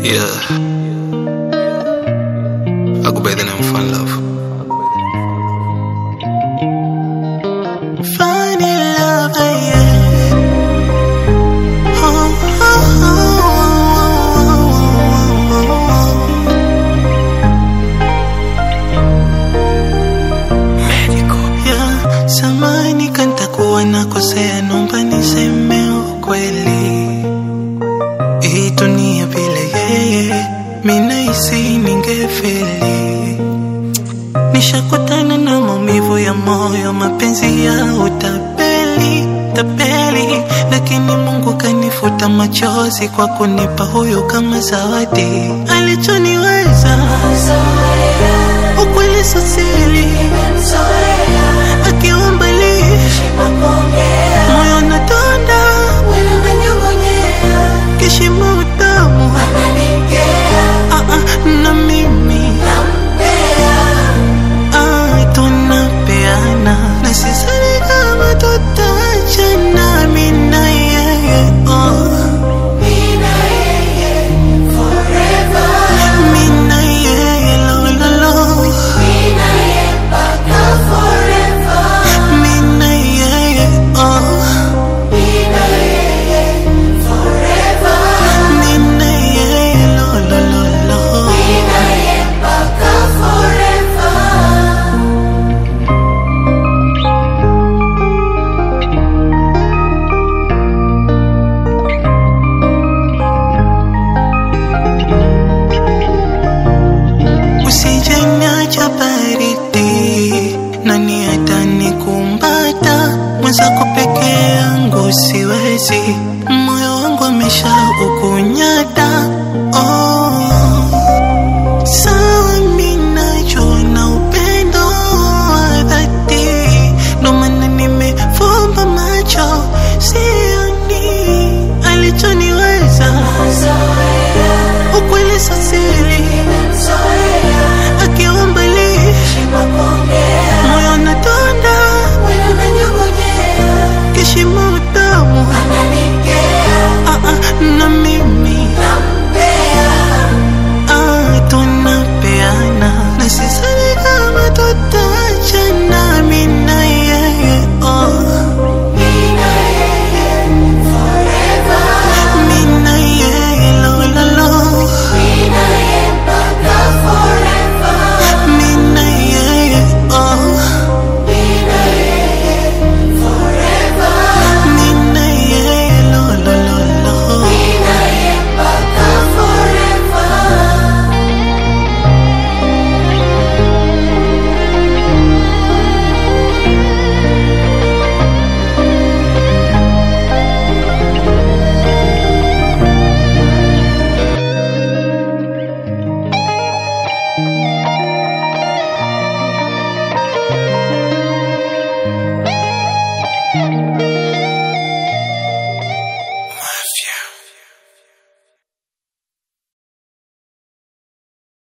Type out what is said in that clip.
Yeah. I go by the name Fun Love. Funny love, yeah. Oh, oh, yeah. Samani kantakuwa nakosea, naomba niseme ukweli. Hii dunia bila yeye, minahisi ningefeli. Nishakutana na maumivu ya moyo, mapenzi ya utapeli tapeli, lakini Mungu kanifuta machozi kwa kunipa huyu kama zawadi alichoniweza. Ukweli sio siri, akiwa mbali moyo natonda, kishimo utamu Ah, ah, na mimi Ah, tunapeana na sisani kama tutachana mimi na yeye oh. Mimi na yeye lo lo lo Mimi na yeye oh. Mimi na yeye lo lo lo lo Usijeniacha baridi, nani atanikumbata? Mwenzako peke yangu siwezi, moyo wangu amesha ukunyata. Oh, sawa mimi najua na upendo wa dhati, ndo maana nimefumba macho sioni alichoniweza. Ukweli sio siri akiwa mbali moyo natonda kishimo utamu Ah, ah, na mimi Ah, tunapeana na sisani kama tutachana mimi na yeye oh. Mimi na yeye lo lo lo Mimi na yeye oh. Mimi na yeye lo lo lo lo